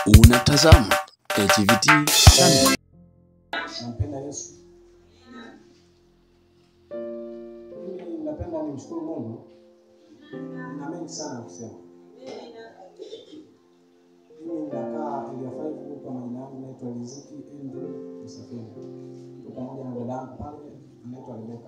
Unatazama ATVT Channel. Nampenda Yesu. Mimi napenda nimshukuru Mungu. Na mengi sana ya kusema. Mimi nakaa area 5 kwa majina yangu naitwa Riziki Andrew Msafiri. Tuko pamoja na dadangu pale anaitwa Rebeka.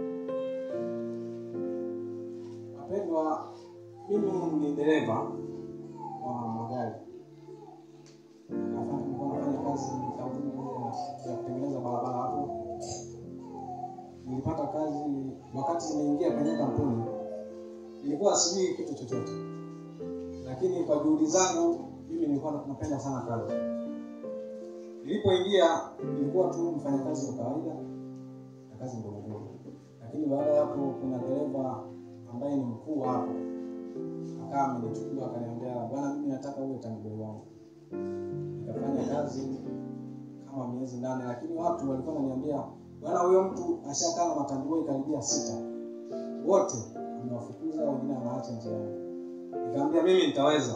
Wapendwa, mimi ni dereva wa magari. Nafanya nilikuwa nafanya kazi kampuni moja ya kutengeneza barabara hapo. Nilipata kazi wakati nimeingia kwenye kampuni, nilikuwa sijui kitu chochote, lakini kwa juhudi zangu mimi nilikuwa napenda sana kazi. Nilipoingia nilikuwa tu mfanyakazi wa kawaida na kazi ndogo ndogo, lakini baada ya hapo kuna dereva ambaye ni mkuu hapo akawa amenichukua akaniambia, bwana, mimi nataka uwe taniboi wangu nikafanya kazi kama miezi nane, lakini watu walikuwa wananiambia bwana, huyo mtu ashakaa na matandiboi karibia sita, wote amewafukuza, wengine anaacha njiani. Nikamwambia mimi nitaweza.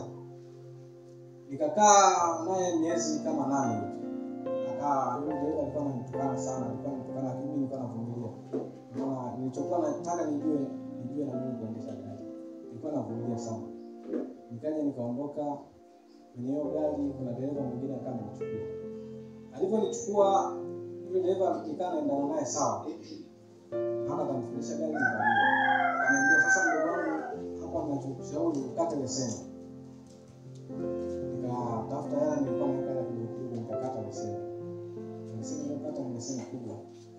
Nikakaa naye miezi kama nane hivi, akaa yule dereva alikuwa ananitukana sana, alikuwa ananitukana, lakini mimi nilikuwa navumilia. Maana nilichokuwa nataka nijue nijue na mimi kuendesha gari, nilikuwa navumilia sana. Nikaja nikaondoka kwenye hiyo gari kuna dereva mwingine akawa amenichukua. Alivyonichukua yule dereva nikaa naendana naye sawa, mpaka akanifundisha gari nikajua. Akaniambia sasa, mdogo wangu, hapa ninachokushauri ukate leseni. Nikatafuta hela, nilikuwa naweka hela kidogo kidogo, nikakata leseni. Leseni niliyokata ni leseni kubwa.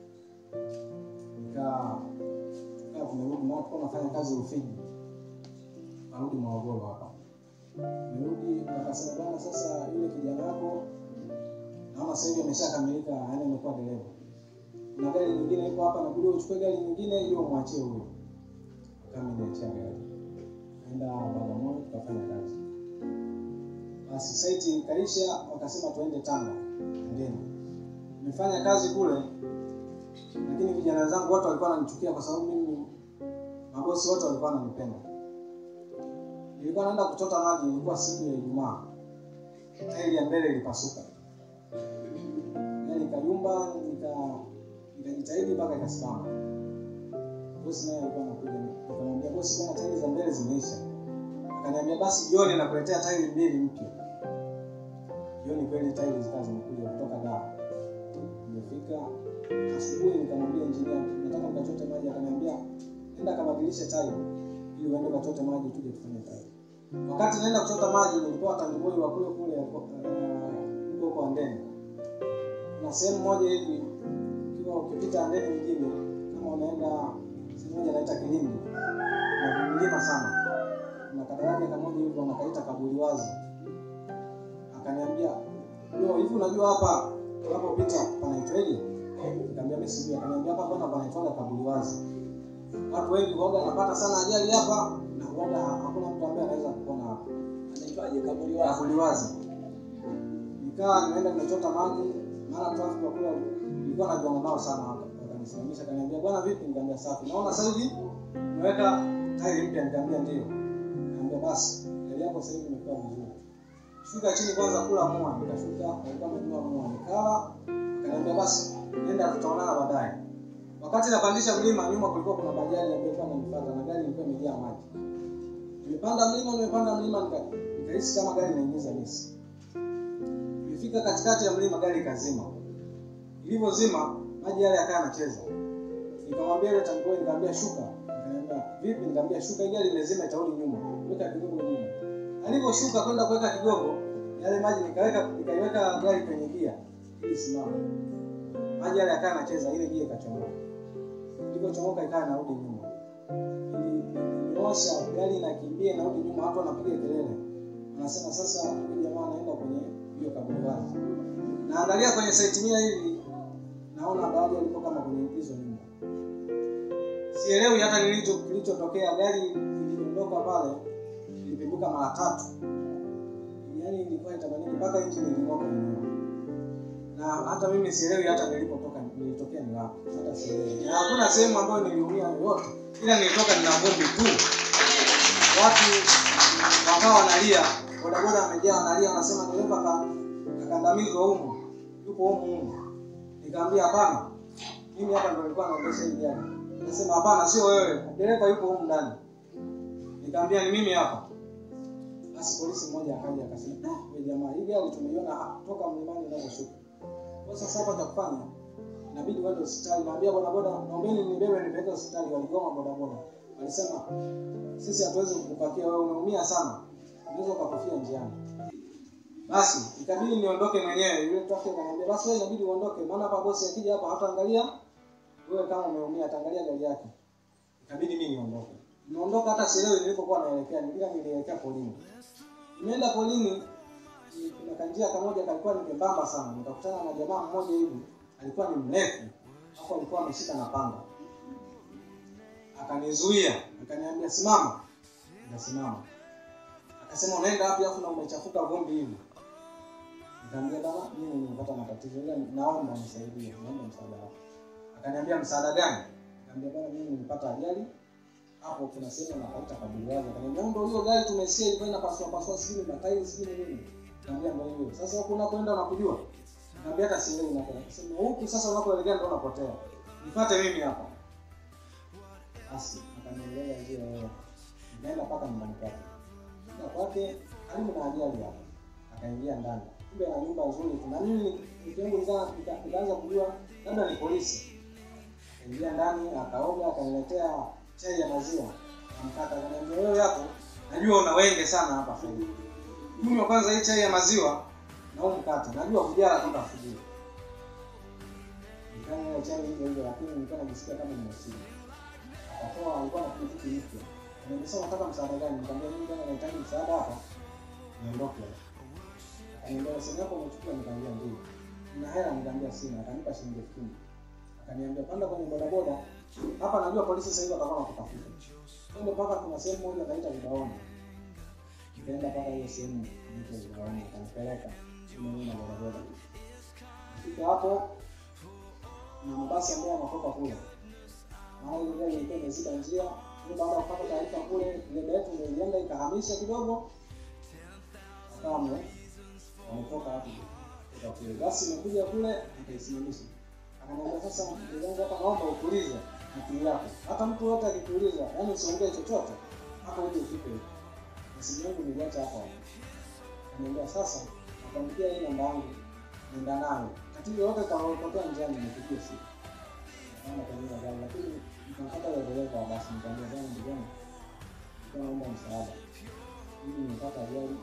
Nikaa tukaa tumerudi, na tulikuwa nafanya kazi Rufiji, narudi Morogoro hapa nirudi akasema bwana, sasa yule kijana wako naona sasa hivi ameshakamilika, yaani amekuwa dereva. Kuna gari nyingine iko hapa, nabidi uchukue gari nyingine hiyo umwachie huyo. Kama niachia gari, naenda Bagamoyo tukafanya kazi. Basi site ikaisha, wakasema tuende Tanga ndeni. Nimefanya kazi kule, lakini vijana wenzangu wote walikuwa wananichukia kwa sababu mimi, mabosi wote walikuwa wananipenda nilikuwa naenda kuchota maji, ilikuwa siku ya Ijumaa, tairi ya mbele ilipasuka, yaani nikayumba, nika nikajitahidi mpaka ikasimama. Bosi naye alikuwa anakuja, nikamwambia bosi, bwana, tairi za mbele zimeisha. Akaniambia basi jioni nakuletea tairi mbili mpya. Jioni kweli tairi zikawa zimekuja kutoka Dar. Nimefika asubuhi, nikamwambia injinia, nataka nikachote maji. Akaniambia nenda kabadilishe tairi ili uende ukachote maji tuje tufanye kazi. Wakati naenda kuchota maji nilikuwa tandiboi wa kule kule huko huko Andeni. Kuna sehemu moja hivi ukiwa ukipita Andeni mjini kama unaenda sehemu moja inaita Kilindi. Na milima sana. Kuna kadaraja kamoja hivi wanakaita kaburi wazi. Akaniambia, "Yo, hivi unajua hapa unapopita panaitwaje?" Nikamwambia mimi sijui. Akaniambia, "Hapa bwana panaitwa kaburi wazi." Watu wengi waga wanapata sana ajali hapa na waga hakuna mtu ambaye anaweza kupona hapa. Anaitwaje? Kaburi wazi. Kaburi wazi. Nikawa nimeenda nimechota maji, mara traffic wa kule nilikuwa najuana nao sana hapa. Wakanisimamisha kaniambia, "Bwana vipi?" Nikamwambia, "Safi." Naona sasa hivi umeweka tairi mpya, nikamwambia ndio. Nikamwambia basi, gari yako sasa hivi imekuwa vizuri. Shuka chini kwanza kula mua, nikashuka, alikuwa amenunua mua, nikala. Akaniambia basi, nenda tutaonana baadaye. Wakati napandisha mlima, nyuma kulikuwa kuna bajaji ambayo ilikuwa inanifuata na gari ilikuwa imejaa maji. Nimepanda mlima, nimepanda mlima nika- nikahisi kama gari inaingiza misi. Nimefika katikati ya mlima, gari ikazima. Ilivyozima, maji yale yakawa yanacheza. Nikamwambia yule taniboi, nikamwambia shuka. Akaniambia vipi? Nikamwambia shuka, hii gari imezima, itarudi nyuma. Weka kidogo nyuma. Alivyoshuka kwenda kuweka kidogo, yale maji nikaweka nikaiweka gari kwenye gia ili simama. Maji yale yakawa yanacheza, ile gia ikachomoka ilipochomoka ikawa inarudi nyuma. Ilinyosha gari inakimbia inarudi nyuma, watu wanapiga kelele, wanasema sasa huyu jamaa anaenda kwenye hiyo kaburi wazi. Naangalia kwenye site mia hivi, naona baadhi walikuwa kama kwenye hizo nyumba. Sielewi hata nilicho kilichotokea. Gari iliondoka pale, ilipinduka mara tatu, yaani ilikuwa itamaniki mpaka injini iling'oka yenyewe na hata mimi sielewi hata nilipotoka nilitokea ni wapi, hata sielewi. Na hakuna sehemu ambayo niliumia yoyote, ila nilitoka nina vumbi tu. Watu wakawa wanalia, bodaboda amejaa analia anasema dereva ka akandamizwa humu yupo humu humu nikamwambia hapana mimi hapa ndo nilikuwa naendesha hii gari nasema hapana sio wewe dereva yupo humu ndani nikamwambia ni mimi hapa basi polisi mmoja akaja akasema "Ah, wewe jamaa hii gari tumeiona ha- toka mlimani inavyoshuka kwa sasa hapa cha kufanya inabidi uende hospitali naambia bodaboda naombeni nibebe nipeleke hospitali waligoma bodaboda walisema sisi hatuwezi kukupakia wewe umeumia sana unaweza ukakufia njiani basi ikabidi niondoke mwenyewe yule traffic akaniambia basi wewe inabidi uondoke maana hapa bosi akija hapa hataangalia wewe kama umeumia ataangalia gari yake ikabidi mimi niondoke nimeondoka hata sielewi nilipokuwa naelekea nilikuwa nilielekea polini nimeenda polini ni- kuna kanjia kamoja kalikuwa ni kembamba sana nikakutana na jamaa mmoja hivi alikuwa ni mrefu hapo alikuwa ameshika na panga akanizuia akaniambia simama nikasimama akasema unaenda wapi afu na umechafuka vumbi hivi nikamwambia baba mimi nimepata matatizo ila naomba nisaidie naomba msaada wako akaniambia msaada gani nikamwambia bwana mimi nimepata ajali hapo kuna sehemu napaita kaburiwazi akaniambia ndio hiyo gari tumesikia ilikuwa inapasua pasua sijui matairi sijui nini nikamwambia ndio hiyo sasa huko unakoenda unakujua nikamwambia hata sielewi unakoenda akasema huku sasa unakoelekea ndio unapotea nifuate mimi hapa basi akanieleza njia hiyo nikaenda mpaka nyumbani kwake Fika kwake karibu na ajali hapo akaingia ndani kumbe ana nyumba nzuri tu na mimi nikiangu nika- nikaanza kujua labda ni polisi akaingia ndani akaoga akaniletea chai ya maziwa namkata akaniambia wewe hapo najua una wenge sana hapa Fred kunywa kwanza hii chai ya maziwa na huu mkate najua kujala toka asubuhi nikanywa ile chai hivyo hivyo lakini nilikuwa najisikia kama nimeshiba akatoa alikuwa na pikipiki mpya nimesema nataka msaada gani nikamwambia mimi bwana nahitaji msaada hapa niondoke akaniambia simu yako umechukua nikamwambia ndio na hela nikamwambia sina akanipa shilingi elfu kumi akaniambia panda kwenye bodaboda hapa najua polisi sasa hivi watakuwa nakutafuta twende mpaka kuna sehemu moja anaita vibaoni nikaenda mpaka hiyo sehemu inaitwa vibaoni akanipeleka mimi na bodaboda fika hapo na mabasi ambayo yanatoka kule maana ile gari ilikuwa imeziba njia Ile baada ya kupata taarifa kule ile gari yetu ndio ilienda ikahamisha kidogo akawa ame- wametoka hapo kutoka kule basi imekuja kule akaisimamisha akaniambia sasa ndugu yangu hapa naomba utulize akili yako hata mtu yote akikuuliza yaani usiongee chochote hapo uje ufike huko na simu yangu niliacha hapo hapo akaniambia sasa nakwambikia hii namba yangu nenda nayo tatizo yote utakaopotea njiani nipigie simu naenda kwenye hiyo gari lakini nikampata yule dereva wa basi nikamwambia bwana ndugu yangu nilikuwa naomba msaada mimi nimepata ajali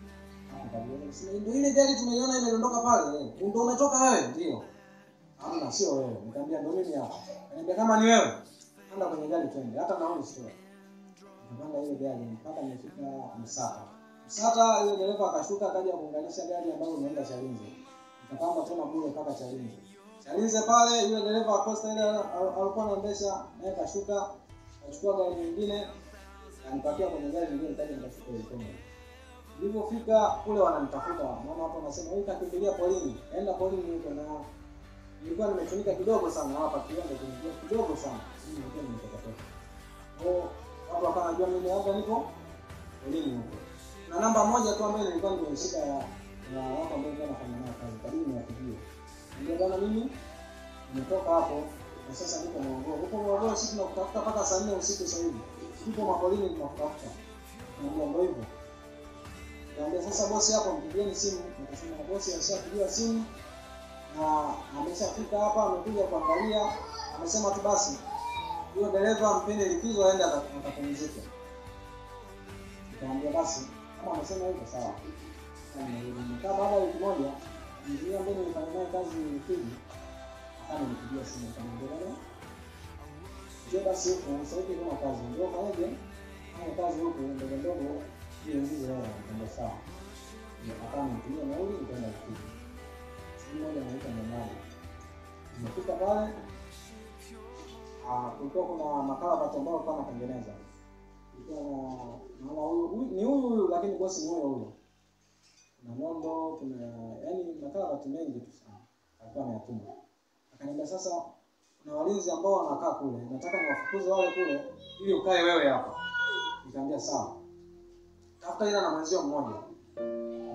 ndio ile gari tumeiona imedondoka pale eh. ndio umetoka wewe ndio hamna sio wewe nikamwambia ndio mimi hapa niambia kama ni wewe anda kwenye gari twende hata nauli sio nikapanda ile gari mpaka nimefika msata msata ile dereva akashuka akaja kuunganisha gari ambayo imeenda chalinze nikapanda tena bure mpaka chalinze chalinze pale yule dereva wa posta ile al- alikuwa anaendesha naye kashuka akachukua gari nyingine anipakia kwenye gari nyingine kaja nikashuka ile Kongo nilipofika kule wananitafuta maana hapo wanasema huyu kakimbilia polini kaenda polini huko na nilikuwa nimechunika kidogo sana hapa kiwanda kilikuwa kidogo sana mimi nilikuwa nimetoka toka kwao watu wakawa wanajua mimi hapa niko polini huko na namba moja tu ambayo nilikuwa nimeishika ya ya watu ambao nilikuwa nafanya nao kazi karibu niwapigie ndio bwana mimi nimetoka hapo na sasa niko Morogoro huko Morogoro sisi tunakutafuta mpaka saa nne usiku sasa hivi tuko mapolini tunakutafuta ndio ndio hivyo Niambia sasa bosi hapo mpigieni simu. Nikasema bosi ashapigiwa simu na ameshafika hapa amekuja kuangalia. Amesema tu basi huyo dereva mpende likizo aende aka- akapumzike. Nikamwambia basi kama amesema hivyo sawa. Na nimerudi. Nikaa baada ya wiki moja mzee ambaye nilifanya naye kazi Rufiji akanipigia simu akamwambia bwana njoo basi huku sasa hivi kuna kazi njoo fanyaje fanya kazi huku ndogo ndogo ili nzizi wao ndio sawa akawa nitumia nauli nikaenda Rufiji siku moja naita mwanangu nimefika pale ah, kulikuwa kuna makarabati ambayo alikuwa anatengeneza kulikuwa na naona huyu huyu- ni huyu huyu lakini bosi ni huyo huyo kuna nondo kuna yani makarabati mengi tu sana alikuwa ameyatuma akaniambia sasa kuna walinzi ambao wanakaa kule nataka niwafukuze wale kule ili ukae wewe hapa nikamwambia sawa tafuta ila na mwenzio mmoja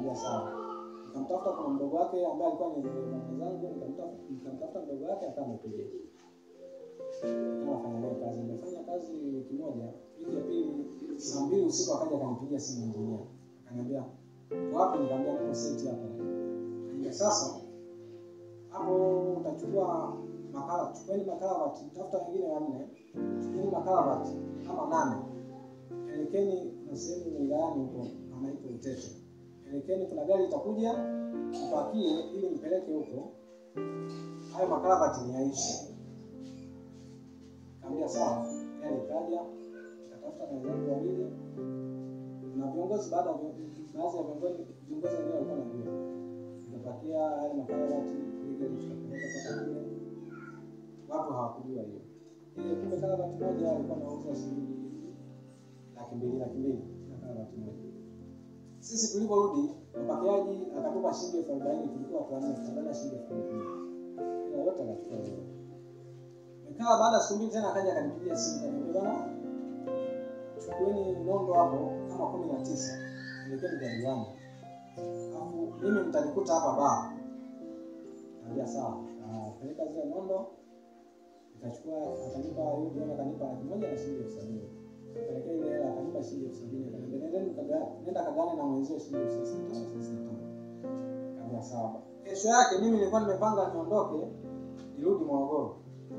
nikamwambia sawa nikamtafuta kuna mdogo wake ambaye alikuwa ni mwenzangu nikamtafuta nikamtafuta mdogo wake akawa amekuja nikawa nafanya naye kazi nimefanya kazi wiki moja wiki ya pili saa mbili usiku akaja akanipigia simu injinia akaniambia "Uko wapi nikamwambia niko site hapa Akaniambia, sasa hapo utachukua makala chukueni makaravati tafuta wengine wanne chukueni makaravati kama nane elekeni na sehemu wilayani huko anaitwa Utete elekeni kuna gari itakuja mpakie ili mpeleke huko hayo makaravati ni yaishi kaambia sawa gari ikaja ikatafuta na wenzangu wawili na viongozi baada ya vio- baadhi ya viongozi viongozi wengine walikuwa najua nikapakia yale makaravati ili gari tukapeleka mpaka kule watu hawakujua hiyo ile kumbe karavati moja alikuwa anauza shilingi laki mbili laki mbili na karavati moja sisi tuliporudi mpakiaji akatupa shilingi elfu arobaini tulikuwa watu wanne tukaangalia shilingi elfu arobaini ila wote akachukua hiyo nikawa baada ya siku mbili tena akaja akanipigia simu kaniambia bwana chukueni nondo hapo kama kumi na tisa elekeni kwa diwani alafu mimi mtanikuta hapa baa kaambia sawa peleka zile nondo nikachukua akanipa yule diwani akanipa laki moja na shilingi elfu sabini kapelekea ile hela akanipa shilingi elfu sabini akaniambia nendeni kaga- nenda kagane na mwenzio shilingi elfu thelathini na tano thelathini na tano kaambia sawa kesho yake mimi nilikuwa nimepanga niondoke nirudi morogoro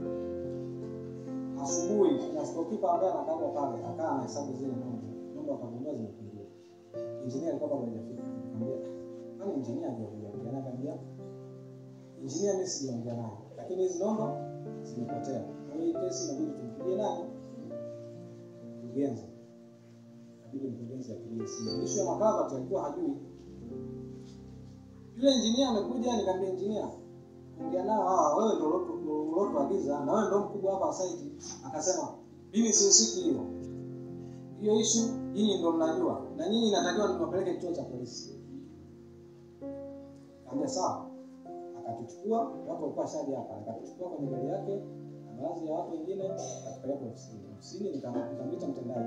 asubuhi na stokipa ambaye anakagwa pale akaa anahesabu zile nomba nomba akagundua zimepungua injinia alikuwa bado hajafika nikamwambia kwani injinia hajakuja kuja naye akaniambia injinia mimi sijaongea naye lakini hizi nomba zimepotea kwa hiyo hii kesi inabidi tumpigie nani mkurugenzi inabidi mkurugenzi apigie simu ishu ya makaravati alikuwa hajui yule injinia amekuja nikamwambia injinia ongea nao hawa wewe ndio ulotu- ulotuagiza na wewe ndio mkubwa hapa site akasema mimi sihusiki hiyo hiyo ishu nyinyi ndio mnajua na nyinyi inatakiwa niwapeleke kituo cha polisi kaambia sawa akatuchukua watu walikuwa shaji hapa akatuchukua kwenye gari yake na baadhi ya watu wengine akatupeleka ofisini ofisini nika- nikamwita mtendaji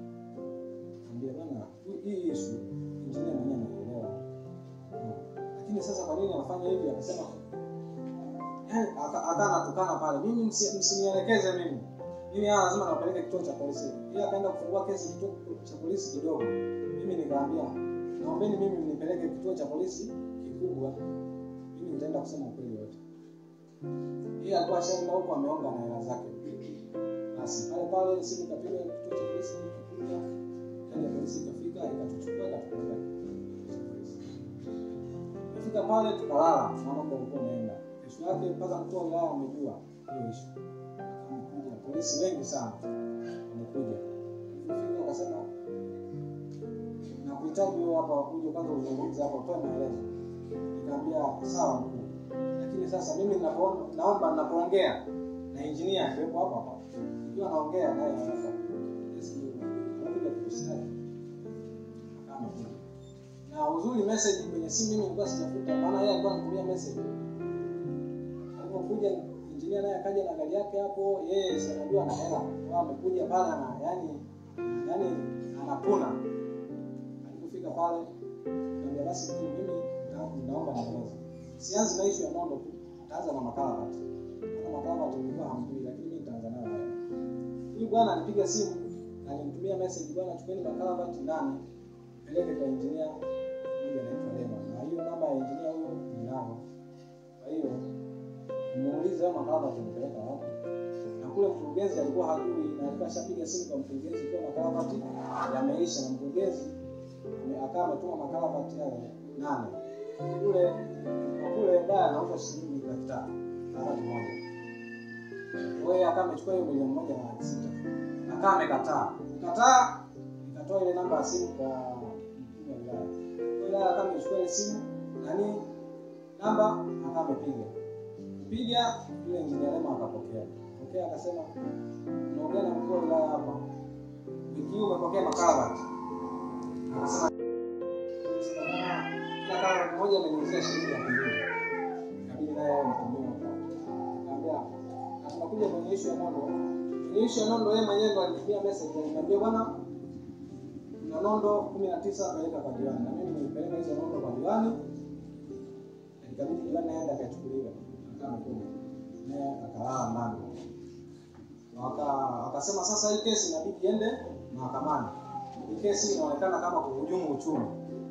ambia bwana hii- hii ishu injinia mwenyewe anaelewa lakini sasa kwa nini anafanya hivi akasema yani aka- akawa anatukana pale mimi msi- msinielekeze mimi mimi haya lazima nawapeleke kituo cha polisi yeye akaenda kufungua kesi kituo cha polisi kidogo mimi nikaambia naombeni mimi mnipeleke kituo cha polisi kikubwa mimi nitaenda kusema ukweli wote yeye alikuwa ashaenda huko ameonga na hela zake basi pale pale simu ikapiga kituo cha polisi kikubwa gari ya polisi ikafika ikatuchukua ikatupeleka kituo cha polisi Fika pale tukalala, mambo ulikuwa unaenda. Kesho yake mpaka mkuu wa wilaya amejua hiyo ishu. Amekuja polisi wengi sana wamekuja. Fika wakasema nakuhitaji wewe hapa uje kwanza uzungumze hapa utoe maelezo. Nikamwambia sawa mkuu. Lakini sasa mimi ninapoona naomba ninapoongea na engineer akiwepo hapa hapa. Ikiwa naongea naye hapa. Yes, ndio. Anakuja kukusaidia. Akawa amekuja na uzuri message kwenye simu mimi nilikuwa sijafuta maana yeye alikuwa anatumia message alipokuja injinia naye akaja na gari yake hapo yeye si anajua ana hela kwa amekuja pale ana yani yani anapuna alipofika pale nikamwambia basi mimi mimi na- naomba nieleze sianzi na issue ya nondo tu taanza na makaravati na makaravati nilikuwa hamjui lakini mimi nitaanza nayo haya huyu bwana alipiga simu na alimtumia message bwana chukueni makaravati nane peleke kwa engineer mmoja anaitwa Lema na hiyo namba ya engineer huyo ninayo. Kwa hiyo muulize kama makala tumpeleka wapi. Na kule mkurugenzi alikuwa hajui na alikuwa ashapiga simu kwa mkurugenzi kwa makaravati yameisha na mkurugenzi ame- akawa ametuma makaravati yale nane. Kule kwa kule baya anauza shilingi laki tatu karavati moja. Kwa hiyo akawa amechukua hiyo milioni moja na laki sita. Akawa amekataa. Kataa nikatoa ile namba ya simu kwa mkuu wa wilaya. Mkuu wa wilaya akawa amechukua ile simu nani namba akawa amepiga piga yule injinia Lema akapokea pokea akasema unaongea na mkuu wa wilaya hapa wiki hii umepokea makaravati akasema akasema, "Bwana, kila karavati moja ameniuzia shilingi laki mbili ikabidi naye awe mtumia kaambia na tunakuja kwenye ishu ya nondo kwenye ishu ya nondo yeye mwenyewe ndo alitumia message aliniambia bwana na nondo kumi na tisa peleka kwa diwani na mimi akapeleka hizo nondo kwa diwani ikabidi diwani aende akachukuliwa akaa amekuja naye akalala ndani Waka- wakasema sasa hii kesi inabidi iende mahakamani hii kesi inaonekana kama kuhujumu uchumi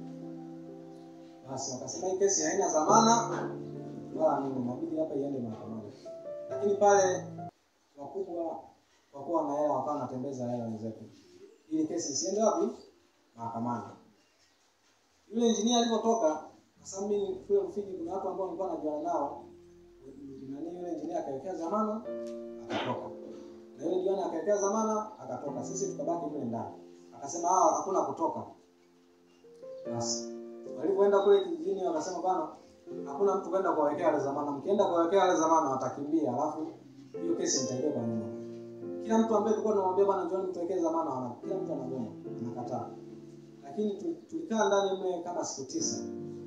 basi wakasema hii kesi haina dhamana wala nini inabidi hapa iende mahakamani lakini pale wakubwa kwa kuwa na hela wakawa wanatembeza hela wenzetu ili kesi isiende wapi mahakamani yule injinia alivyotoka kwa sababu mimi kule Rufiji kuna watu ambao nilikuwa najuana nao nani yule injinia akawekea dhamana akatoka na yule diwani akawekea dhamana akatoka sisi tukabaki mle ndani akasema hawa hakuna kutoka basi walivyoenda kule kijijini wakasema bwana hakuna mtu kwenda kuwawekea wale dhamana mkienda kuwawekea wale dhamana watakimbia alafu hiyo kesi nitaibeba nyuma kila mtu ambaye tulikuwa tunamwambia bwana John mtuwekee dhamana wana kila mtu anagoma anakataa lakini tu- tulikaa ndani mle kama siku tisa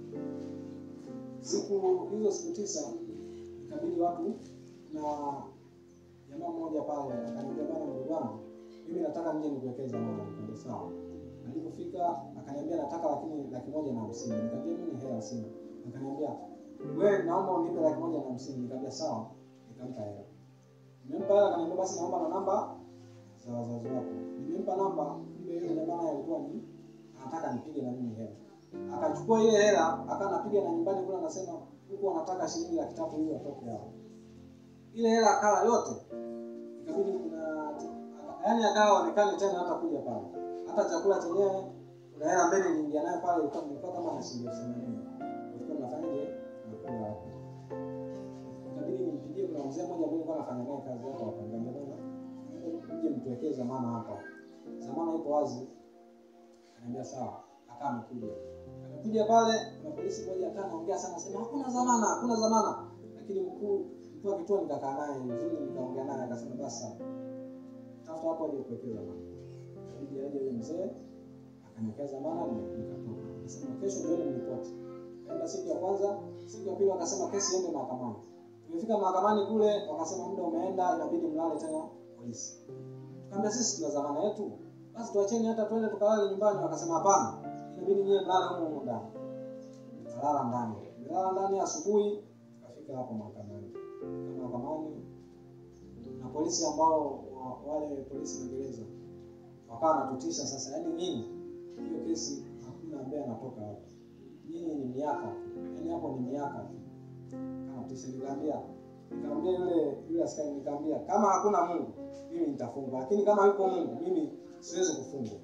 siku hizo siku tisa ikabidi watu na jamaa mmoja pale akaniambia bwana ndugu wangu mimi nataka nje nikuwekee dhamana nikamwambia sawa alipofika akaniambia nataka lakini laki moja na hamsini nikamwambia mimi hela sina akaniambia wewe naomba unipe laki moja na hamsini nikamwambia sawa nikampa hela nimempa hela akaniambia basi naomba na namba za wazazi wako nimempa namba kumbe yule jamaa naye alikuwa ni anataka nipige na mimi hela akachukua ile hela akawa anapiga na nyumbani kule anasema huku anataka shilingi laki tatu ili watoke hapo ile hela akala yote ikabidi kuna yaani akawa onekane tena hata kuja pale hata chakula chenyewe kuna hela mbele niingia nayo pale ilikuwa ilikuwa kama na shilingi elfu themanini ilikuwa nafanyaje nakula hapo ikabidi nimpigie kuna mzee mmoja ambaye nilikuwa nafanya naye kazi hapo akaniambia bwana mje mtuwekee zamana hapa zamana iko wazi akaniambia sawa akaa amekuja amekuja pale na polisi mmoja akaa anaongea sana sema hakuna zamana hakuna zamana lakini mkuu mkuu wa kituo nikakaa naye vizuri nikaongea naye akasema basi sawa tafuta hapo aje kuwekea zamana ikabidi aje yule mzee akaniwekea zamana ni- nikatoka akasema kesho ndio mripoti kaenda siku ya kwanza siku ya pili wakasema kesi iende mahakamani tumefika mahakamani kule wakasema muda umeenda inabidi mlale tena polisi tukaambia sisi tuna zamana yetu basi tuacheni hata twende tukalale nyumbani wakasema hapana inabidi nyie mlale humo humo ndani tukalala ndani melala ndani asubuhi tukafika hapo mahakamani Kama mahakamani na polisi ambao wa- wale polisi magereza wakawa wanatutisha sasa yaani nyinyi hiyo kesi hakuna ambaye anatoka hapo nyinyi ni miaka tu yaani hapo ni miaka tu anatisha nikaambia nikamwambia yule yule askari nikamwambia kama hakuna mungu mimi nitafungwa lakini kama yupo mungu mimi siwezi kufungwa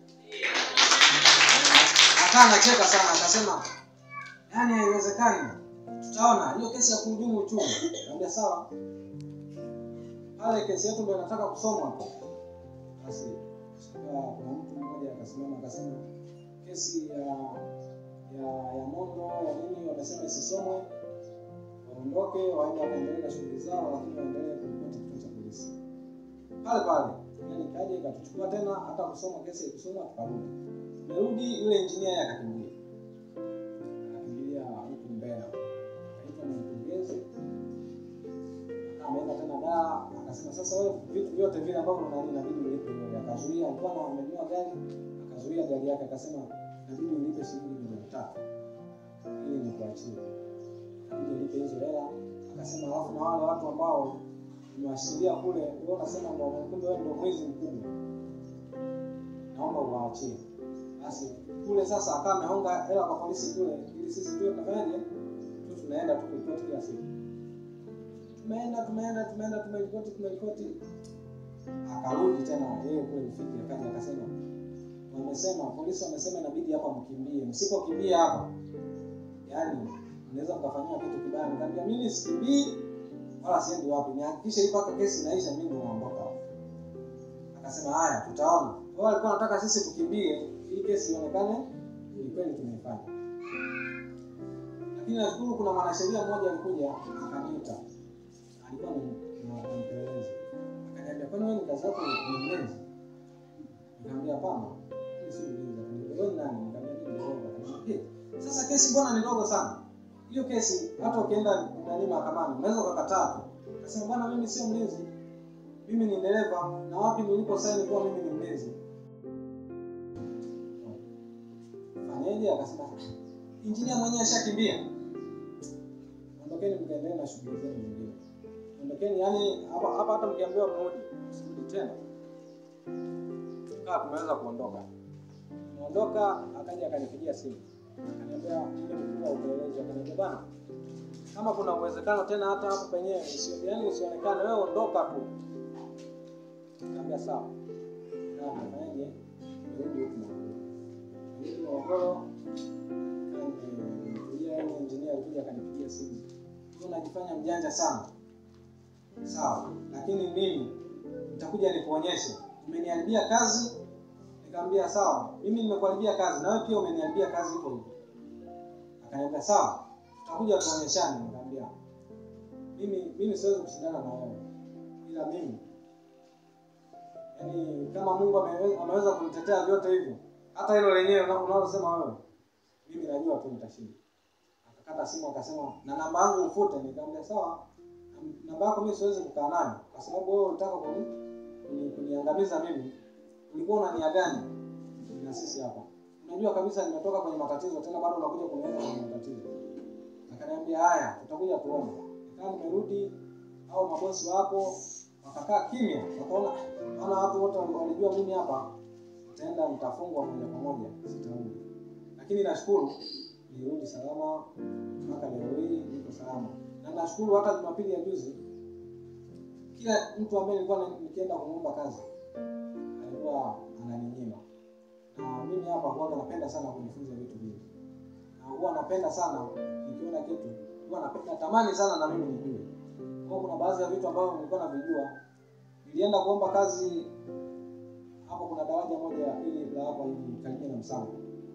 akaa anacheka sana akasema yaani haiwezekani tutaona hiyo kesi ya kuhujumu uchumi nikamwambia sawa pale kesi yetu ndo inataka kusomwa hapo basi sasa kuna mtu mmoja akasimama akasema kesi ya ya ya nondo ya nini wamesema isisomwe waondoke waende wakaendelee na shughuli zao lakini waendelee kuripoti kituo cha polisi pale pale yani kaja ikatuchukua tena hata kusoma kesi ikusoma tukarudi tumerudi yule injinia yeye akakimbia akakimbilia huku mbea akaitwa na mkurugenzi ameenda tena daa akasema sasa wewe vitu vyote vile ambavyo nani inabidi ulipe wewe akazuia alikuwa na amenunua gari akazuia gari yake akasema inabidi ulipe shilingi milioni tatu ili nikuachie inabidi ulipe hizo hela akasema alafu na wale watu ambao umewashikilia kule wewe unasema ndio kumbe wewe ndio mwizi mkubwa naomba uwaachie basi kule sasa akawa ameonga hela kwa polisi kule ili sisi tuwe tunafanyaje tu tunaenda tu kuripoti kila siku tumeenda tumeenda tumeenda tumeripoti tumeripoti akarudi tena yeye kule Rufiji akaja akasema wamesema polisi wamesema inabidi hapa mkimbie msipokimbia hapa yaani mnaweza mkafanyiwa kitu kibaya nikamwambia mimi sikimbii wala siendi wapi nihakikishe hii mpaka kesi inaisha mimi naondoka hapa akasema haya tutaona wao walikuwa wanataka sisi tukimbie ili kesi ionekane ni kweli tumeifanya lakini nashukuru kuna mwanasheria mmoja alikuja akaniita alikuwa ni na- ni mpelelezi akaniambia kwani wewe ni kazi yako ni mlezi nikamwambia hapana mimi si mlinzi akaniambia wewe ni nani nikamwambia mimi ni dereva akaniambia "Eh, sasa kesi mbona ni ndogo sana hiyo kesi hata ukienda nani mahakamani unaweza ukakataa tu akasema bwana mimi sio mlinzi mimi ni dereva na wapi nilipo saini kuwa mimi ni mlinzi fanyeje akasema injinia mwenyewe ashakimbia ondokeni mkaendelee na shughuli zenu zingine ondokeni yani hapa hapa hata mkiambiwa mrudi msirudi tena kaa tumeweza kuondoka tumeondoka akaja akanipigia simu akaniambia ile mkuu wa upelelezi akaniambia bana kama kuna uwezekano tena hata hapo penyewe usio- yaani usionekane wewe ondoka tu kaambia sawa na nafanyaje nirudi huku nirudi morogoro nikuja yule engineer alikuja akanipigia simu "Wewe unajifanya mjanja sana sawa lakini mimi nitakuja nikuonyeshe umeniharibia kazi nikamwambia sawa mimi nimekuharibia kazi na wewe pia umeniharibia kazi hivyo hivyo akaniambia sawa tutakuja tuonyeshane nikamwambia mimi mimi siwezi kushindana na wewe ila mimi yaani kama mungu amewe- ameweza kunitetea vyote hivyo hata hilo lenyewe una- unalosema wewe mimi najua tu nitashinda akakata simu akasema na namba yangu ufute nikamwambia sawa nam- namba yako mimi siwezi kukaa nayo kwa sababu wewe ulitaka kuni, kuni, kuniangamiza mimi ulikuwa una nia gani na sisi hapa unajua kabisa nimetoka kwenye matatizo tena bado unakuja kuniweka kwenye matatizo akaniambia haya tutakuja tuone nikaa nimerudi au mabosi wapo wakakaa kimya wakaona maana watu wote walijua mimi hapa nitaenda nitafungwa moja kwa moja sitarudi lakini nashukuru nirudi salama mpaka leo hii niko salama na nashukuru hata jumapili ya juzi kila mtu ambaye nilikuwa na- nikienda kumuomba kazi alikuwa ananinyima na mimi hapa huwaga napenda sana kujifunza vitu vingi na huwa napenda sana nikiona kitu huwa napenda natamani sana na mimi nijue kwa kuna baadhi ya vitu ambavyo nilikuwa navijua nilienda kuomba kazi hapo kuna daraja moja ili la hapa hivi karibia na msanga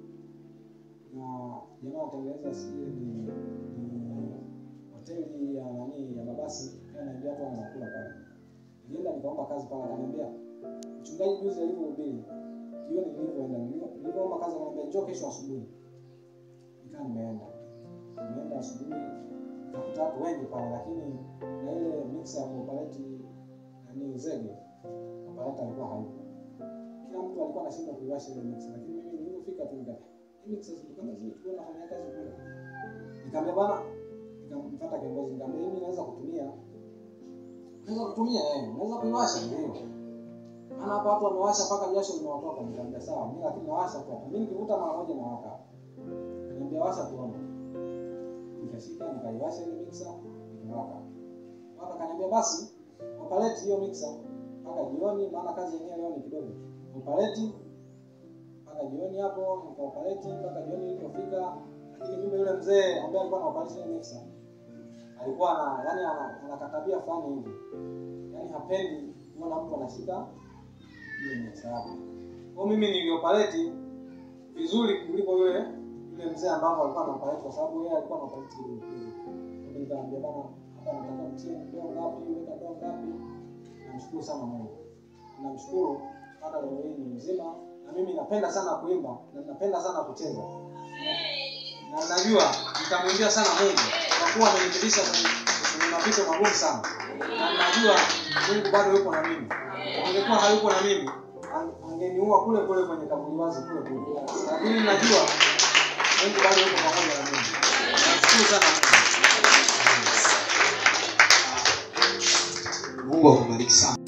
na jamaa anatengeneza sijui ni, ni hoteli ya nani ya mabasi anaambia watu wanakula pale nilienda nikaomba kazi pale akaniambia mchungaji juzi alivyohubiri jioni nilivyoenda nilivyo- nilivyoomba kazi akaniambia njoo kesho asubuhi nikaa nimeenda nimeenda asubuhi nikakuta watu wengi pale lakini na ile mixer ya kuoperate nani zege operator alikuwa hayupo kila mtu alikuwa anashindwa kuiwasha ile mixer lakini mimi nilipofika tu nika hii mixer zilikuwa zile tulikuwa nafanya kazi kule nikamwambia bana nikamfuata kiongozi nikamwambia mimi naweza kutumia naweza kutumia eh naweza kuiwasha ndio maana hapa watu wamewasha mpaka jasho limewatoka nikamwambia sawa mimi lakini nawasha tu hapa mimi nikivuta mara moja nawaka nikamwambia washa tuone nikashika nikaiwasha ile mixer nikawaka waka kaniambia basi operate hiyo mixer mpaka jioni maana kazi yenyewe leo ni kidogo operate mpaka jioni hapo nikaoperate mpaka jioni ilipofika lakini kumbe yule mzee ambaye alikuwa na operate ile mixer alikuwa na yani ana, ana katabia fulani hivi yani hapendi kuona mtu anashika ile mixer yake kwa mimi nilioperate vizuri kuliko yule yule mzee ambao alikuwa na operate kwa sababu yeye alikuwa na operate ile mimi nikamwambia bana hapa nataka mtie ndoo ngapi weka ndoo ngapi namshukuru sana Mungu namshukuru hata leo hii ni mzima na mimi napenda sana kuimba na napenda sana kucheza na najua nitamwimbia sana Mungu kwa kuwa amenipitisha kwenye kwenye mapito magumu sana na najua Mungu bado yupo na mimi angekuwa hayupo na mimi ang- angeniua kule kule kwenye kaburi wazi kule kule lakini najua Mungu bado yupo pamoja na mimi nashukuru sana Mungu mungu akubariki sana